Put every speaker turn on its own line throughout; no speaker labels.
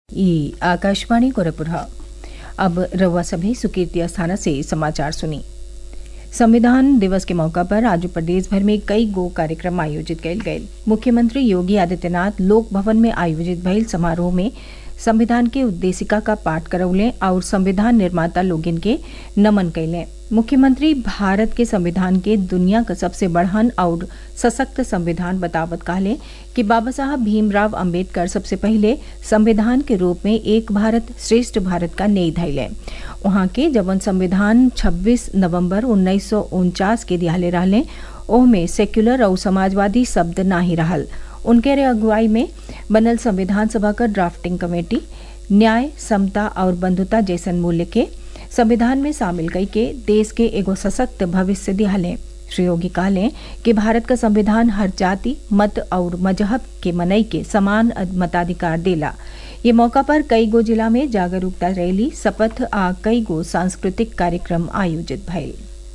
ई आकाशवाणी गोरखपुर अब रउआ सभी सुकीर्ति अस्थाना से समाचार सुनी संविधान दिवस के मौका पर आज प्रदेश भर में कई गो कार्यक्रम आयोजित कयल गये मुख्यमंत्री योगी आदित्यनाथ लोक भवन में आयोजित भइल समारोह में संविधान के उद्देशिका का पाठ करौले और संविधान निर्माता लोगिन के नमन कैले मुख्यमंत्री भारत के संविधान के दुनिया का सबसे बढ़हन और सशक्त संविधान बतावत कहले कि बाबा साहब भीमराव अंबेडकर सबसे पहले संविधान के रूप में एक भारत श्रेष्ठ भारत का नेई धैले वहाँ के जबन संविधान 26 नवंबर उन्नीस के दिहाले रहले ओहमे सेक्युलर और समाजवादी शब्द ना ही रहल उनके रे अगुवाई में बनल संविधान सभा का ड्राफ्टिंग कमेटी न्याय समता और बंधुता जैसन मूल्य के संविधान में शामिल कई के देश के एगो सशक्त भविष्य दिहाले श्री योगी कहले कि भारत का संविधान हर जाति मत और मजहब के मनई के समान मताधिकार देला ये मौका पर कई गो जिला में जागरूकता रैली शपथ आ कई गो सांस्कृतिक कार्यक्रम आयोजित भइल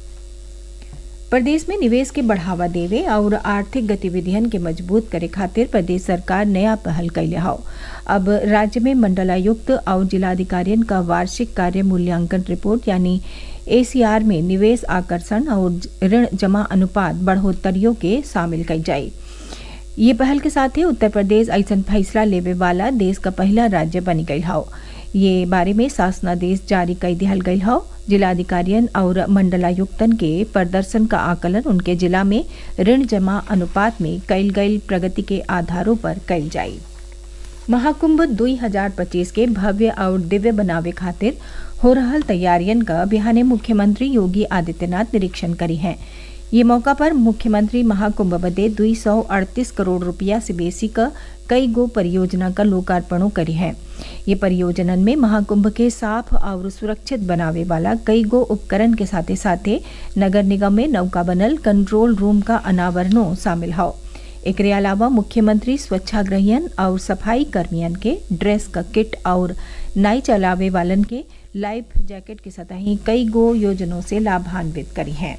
प्रदेश में निवेश के बढ़ावा देवे और आर्थिक गतिविधियन के मजबूत करे खातिर प्रदेश सरकार नया पहल कैले हौ अब राज्य में मंडलायुक्त और जिलाधिकारियन का वार्षिक कार्य मूल्यांकन रिपोर्ट यानी एसीआर में निवेश आकर्षण और ऋण जमा अनुपात बढ़ोतरियों के शामिल कई जाये ये पहल के साथ ही उत्तर प्रदेश ऐसा फैसला लेवे वाला देश का पहला राज्य बनी गई हौ ये बारे में शासनादेश जारी कर दिहल गई हौ जिलाधिकारियन और मंडलायुक्तन के प्रदर्शन का आकलन उनके जिला में ऋण जमा अनुपात में कईल गई प्रगति के आधारों पर कईल जाये महाकुंभ 2025 के भव्य और दिव्य बनावे खातिर हो रहल तैयारियन का बिहाने मुख्यमंत्री योगी आदित्यनाथ निरीक्षण करी हैं ये मौका पर मुख्यमंत्री महाकुंभ बदे दुई सौ अड़तीस करोड़ रुपया से बेसी का कई गो परियोजना का लोकार्पणों करी है ये परियोजनन में महाकुंभ के साफ और सुरक्षित बनावे वाला कई गो उपकरण के साथे साथे नगर निगम में नौका बनल कंट्रोल रूम का अनावरणों शामिल हौ एकरे अलावा मुख्यमंत्री स्वच्छाग्रहियन और सफाई कर्मियन के ड्रेस का किट और नाई चलावे वालन के लाइफ जैकेट के सतही कई गो योजनों से लाभान्वित करी हैं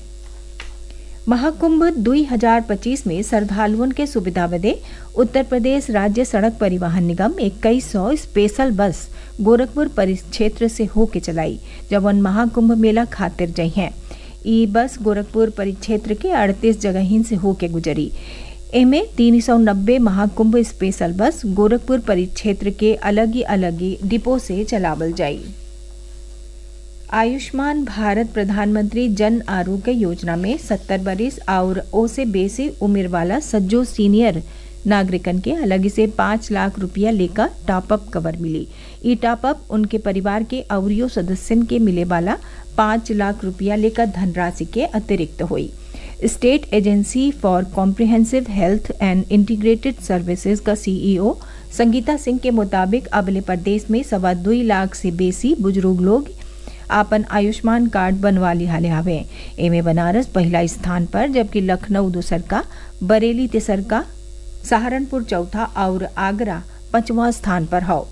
महाकुंभ 2025 में श्रद्धालुओं के सुविधा बदे उत्तर प्रदेश राज्य सड़क परिवहन निगम इक्कीस सौ स्पेशल बस गोरखपुर परिक्षेत्र से होके चलाई जवन महाकुंभ मेला खातिर जई हैं ई बस गोरखपुर परिक्षेत्र के 38 जगहिन से होके गुजरी एमे तीन सौ नब्बे महाकुंभ स्पेशल बस गोरखपुर परिक्षेत्र के अलग ही अलग ही डिपो से चलावल जाई आयुष्मान भारत प्रधानमंत्री जन आरोग्य योजना में सत्तर बरिस और ओ से बेसी उम्र वाला सज्जो सीनियर नागरिकन के अलग से पाँच लाख रुपया लेकर टॉपअप कवर मिली ई टॉपअप उनके परिवार के अवरियो सदस्यन के मिले वाला पाँच लाख रुपया लेकर धनराशि के अतिरिक्त हुई state agency for comprehensive health and integrated services का सीईओ संगीता सिंह के मुताबिक अगले प्रदेश में सवा दुई लाख से बेसी बुजुर्ग लोग आपन आयुष्मान कार्ड बनवा लिहाले हवे एमे बनारस पहला स्थान पर जबकि लखनऊ दूसर का बरेली तेसर का सहारनपुर चौथा और आगरा पांचवा स्थान पर हो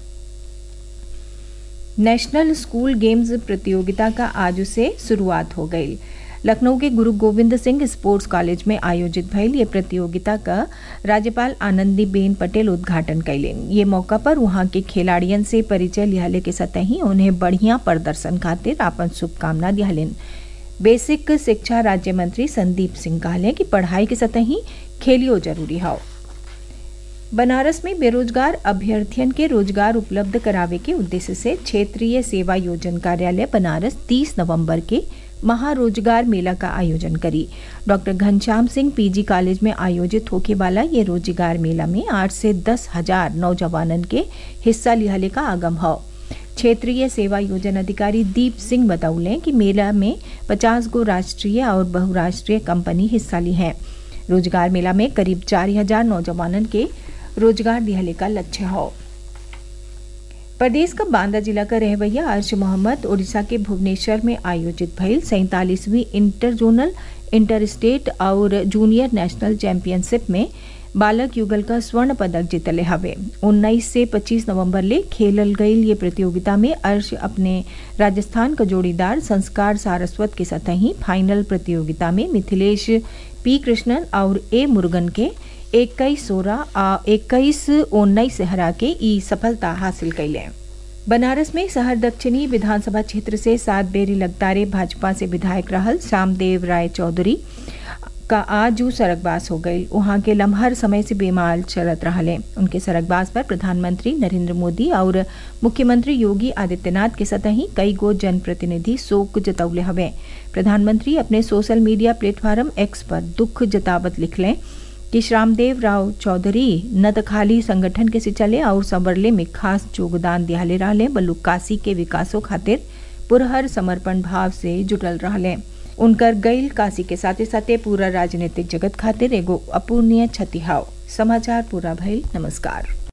नेशनल स्कूल गेम्स प्रतियोगिता का आज से शुरुआत हो गई लखनऊ के गुरु गोविंद सिंह स्पोर्ट्स कॉलेज में आयोजित भइल ये प्रतियोगिता का राज्यपाल आनंदीबेन पटेल उद्घाटन कैलेन ये मौका पर वहां के खिलाड़ियन से परिचय लिहाले के सतही उन्हें बढ़िया प्रदर्शन खातिर आपन शुभकामना दिहलेन बेसिक शिक्षा राज्य मंत्री संदीप सिंह कहले कि पढ़ाई के सतही खेलियो जरूरी हो बनारस में बेरोजगार अभ्यर्थियन के रोजगार उपलब्ध करावे के उद्देश्य से क्षेत्रीय सेवा योजन कार्यालय बनारस 30 नवंबर के महारोजगार मेला का आयोजन करी doctor Ghanshyam Singh PG college में आयोजित होके वाला ये रोजगार मेला में आठ से दस हजार नौजवानन के हिस्सा लिहले का आगम हो क्षेत्रीय सेवा योजना अधिकारी दीप सिंह बतौले कि मेला में 50 गो राष्ट्रीय और बहुराष्ट्रीय कंपनी हिस्सा ली हैं रोजगार मेला में करीब चार हजार नौजवानन के रोजगार दिहले का लक्ष्य हो प्रदेश का बांदा जिला का रहवैया अर्श मोहम्मद उड़ीसा के भुवनेश्वर में आयोजित भइल सैतालीसवीं इंटर जोनल इंटर स्टेट और जूनियर नेशनल चैंपियनशिप में बालक युगल का स्वर्ण पदक जीतले हवे 19 से 25 नवंबर ले खेलल गई ये प्रतियोगिता में अर्श अपने राजस्थान का जोड़ीदार संस्कार सारस्वत के सतही फाइनल प्रतियोगिता में मिथिलेश पी कृष्णन और ए मुरुगन के इक्कीस सोलह आ इक्कीस उन्नीस से हरा के ई सफलता हासिल कैले बनारस में शहर दक्षिणी विधानसभा क्षेत्र से सात बेरी लगातारे भाजपा से विधायक रहल श्यामदेव राय चौधरी का आज सड़कबास हो गई वहां के लम्हर समय से बेमाल चलत रहले उनके सड़कबास पर प्रधानमंत्री नरेंद्र मोदी और मुख्यमंत्री योगी आदित्यनाथ के सतही कई गो जनप्रतिनिधि शोक जतौले हवे प्रधानमंत्री अपने सोशल मीडिया प्लेटफॉर्म एक्स पर दुख जतावत लिखलें कि श्यामदेव राव चौधरी न त खाली संगठन के सिंचले और संवरले में खास योगदान दियाले रहले बल्कि काशी के विकासों खातिर पुरहर समर्पण भाव से जुटल रहले उनकर गैल काशी के साथे साथे पूरा राजनीतिक जगत खातिर एगो अपूर्णीय क्षति हाव समाचार पूरा भइल नमस्कार